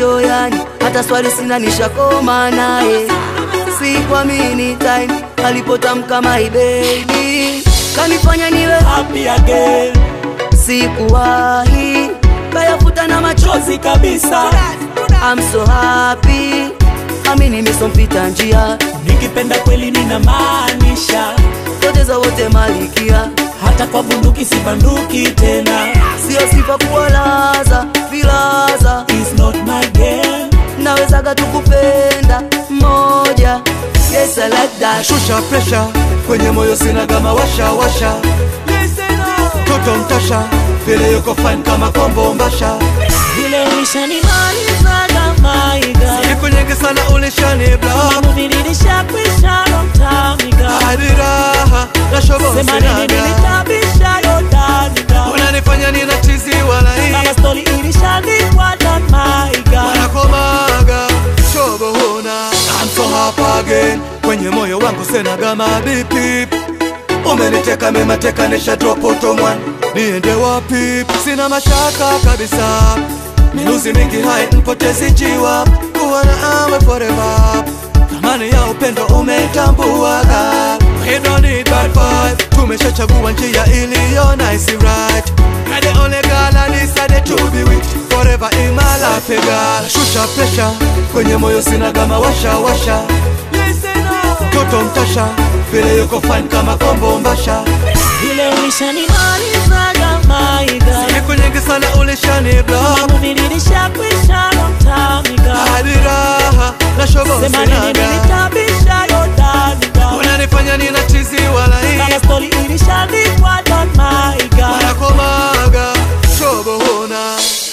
bado yani hata swali sina nishakoma naye sikuamini time alipotamka my baby kanifanya niwe happy again sikuwahi kayafuta na machozi chozi kabisa I'm so happy ami nimesompita njia nikipenda kweli ninamaanisha poteza wote malikia hata kwa bunduki si banduki tena sio sifa kuwalaza vilaza is not my game nawezaga tukupenda moja yes I like that shusha presha kwenye moyo sina gama washa washa toto mtasha vile yuko fine kama kombo mbasha vile ulishanimalizaga maiga siku nyingi sana ulishani block mamuvililisha romtamiga hadi raha na shobo sema nini sinaga nilitabisha yodaniga unanifanya nina chizi wala kama hii stori ilishandikwa na maiga wanakomaga shobo huna I'm so happy again kwenye moyo wangu sina gama bipip umeniteka memateka nisha drop otomwan niende wapi sina mashaka kabisa minuzi mingi hai mpotezi jiwa kuwa na awe forever thamani ya upendo umetambuaga We don't need bad vibe tumeshachagua njia iliyo nice right You're the only girl I decided to be with Forever in my life, hey girl Shusha pressure Kwenye moyo sina gama washa washa Toto mtasha Vile yuko fine kama kombo mbasha vile ulishanimalizaga maiga Siku nyingi sana ulishani block mamuvililisha romtamiga Hadi raha na shobo sema nini sinaga nilitabisha yodaniga Unanifanya nina chizi wala hii kama stori ilishandikwa na maiga wanakomaga shobo huna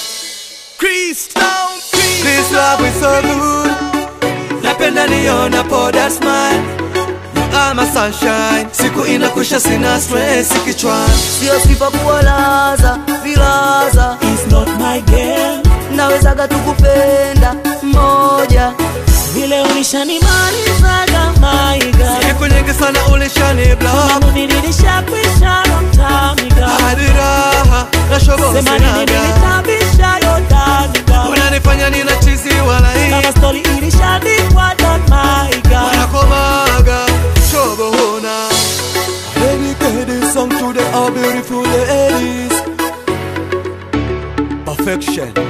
This love is so good Napenda niona poda smile You are my sunshine Siku inakusha sina stress kichwani sio sifa kuwalaza vilaza is not my game nawezaga tukupenda moja vile ulishanimalizaga maiga Siku nyingi sana ulishani block mamuvililisha romtamiga Hadi raha na shobo sema nini sinaga nilitabisha yodaniga Unanifanya nina chizi wala hii kama stori ilishandikwa na maiga wanakomaga shobo huna Dedicate this song to the all beautiful ladies Perfection